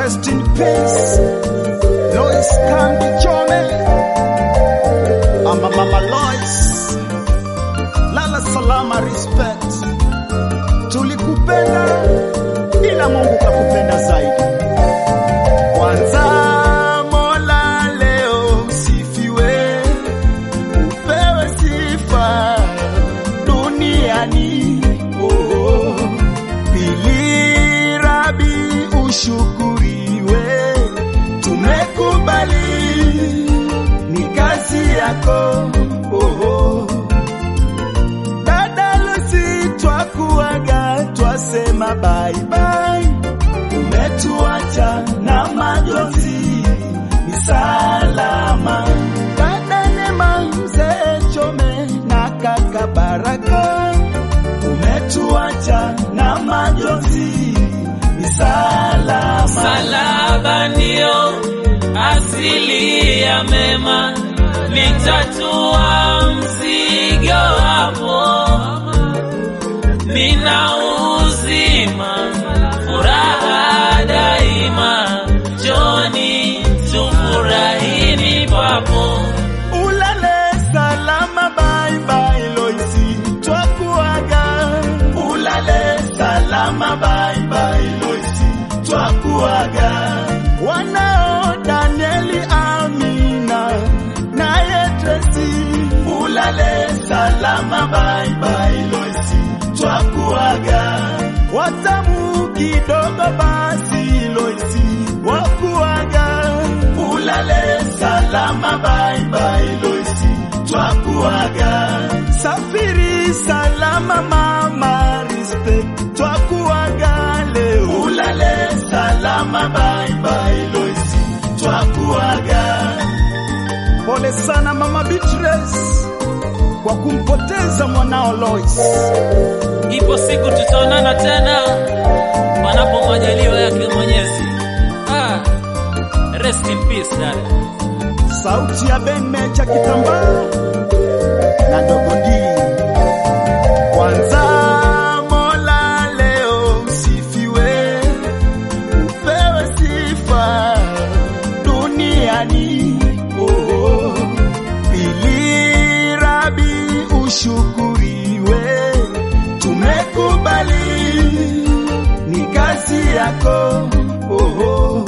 Rest in peace. Lois Kandi Chome. Ama Mama Lois. Lala salama respect. Tulikupenda ila Mungu kakupenda zaidi. Kwanza Mola leo msifiwe. Upewe sifa duniani. Oh. Pili Rabi ushukuriwe, tumekubali ni kazi yako. Oh. Dada Lucy twakuaga, twasema bye bye, umetuacha na majonzi ni salama. Dada Nema, mzee Chome na kaka Baraka umetuacha na majonzi ni salama. Salaba ndio asili ya mema, nitatua mzigo hapo, nina uzima, furaha daima, joni tufurahini papo. Ulale salama, bye bye Loisi, twakuaga. Ulale salama, bye bye Loisi, twakuaga. Wanao Danieli, Amina naye Tracy, ulale salama, bye bye Loisi, twakuaga. Watamu kidogo basi Loisi, wakuaga. Ulale salama, bye bye Loisi, twakuaga. Safiri salama, mama respect, twakuaga leo. Ulale salama, bye bye Loisi, twakuaga. Pole sana mama Beatrice kwa kumpoteza mwanao Lois. Ipo siku tutaonana tena, panapo majaliwa yake Mwenyezi. Ah, rest in peace dada. Sauti ya Ben Mecha Kitambaa na Dogo D. Kwanza Mola leo msifiwe, upewe sifa duniani. Oh, pili Rabi ushukuriwe, tumekubali ni kazi yako. Oh,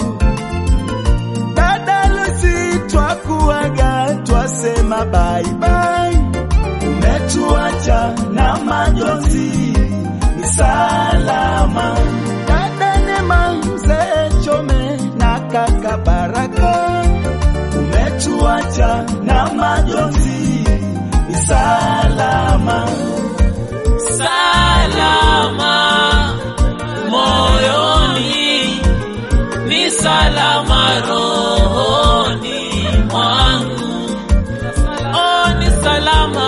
Dada Lucy twakuaga, twasema bye bye, umetuacha na majonzi ni salama. Dada Nema, mzee Chome na kaka Baraka, umetuacha na majonzi ni salama. Salama moyoni, ni salama rohoni mwangu. Oh, ni salama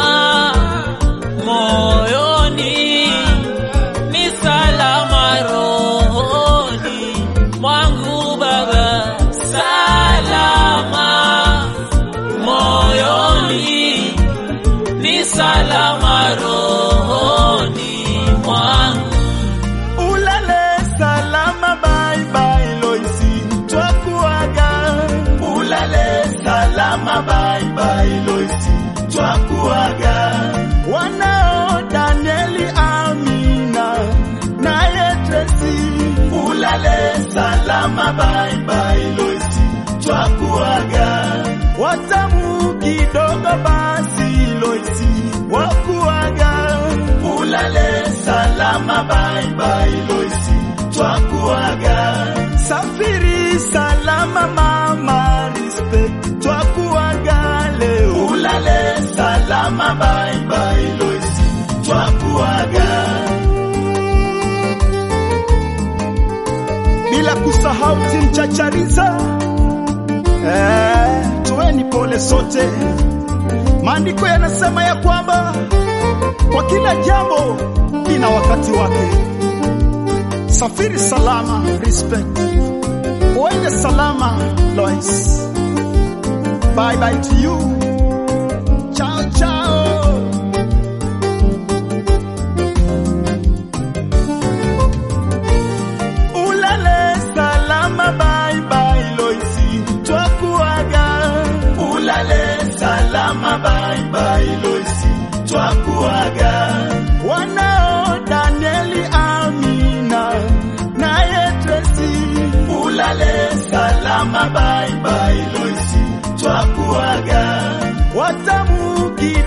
moyoni, ni salama rohoni mwangu Baba. Salama moyoni, ni salama rohoni mwangu. Ulale salama, bye bye Loisi, twakuaga. Ulale salama, bye bye Loisi, twakuaga. Wanao Danieli, Amina naye Tracy, ulale salama, bye bye Loisi, twakuaga. Watamu kidogo basi Loisi, wakuaga. Ulale salama, bye bye Loisi, twakuaga. Safiri salama, mama respect, twakuaga leo. Ulale salama, bye bye Loisi, twakuaga. Bila kusahau timchachariza eh, tuweni pole sote. Maandiko yanasema ya kwamba kwa kila jambo lina wakati wake. Safiri salama, respect. Uende salama, Lois. Bye bye to you. Ciao ciao. Ulale salama, bye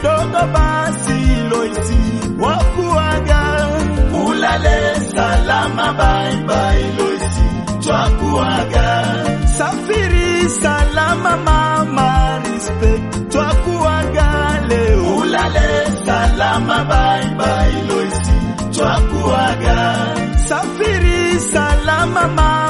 kidogo basi Loisi wakuaga ulale salama bye bye Loisi twakuaga safiri salama mama respect twakuaga leo ulale salama bye bye Loisi twakuaga safiri salama mama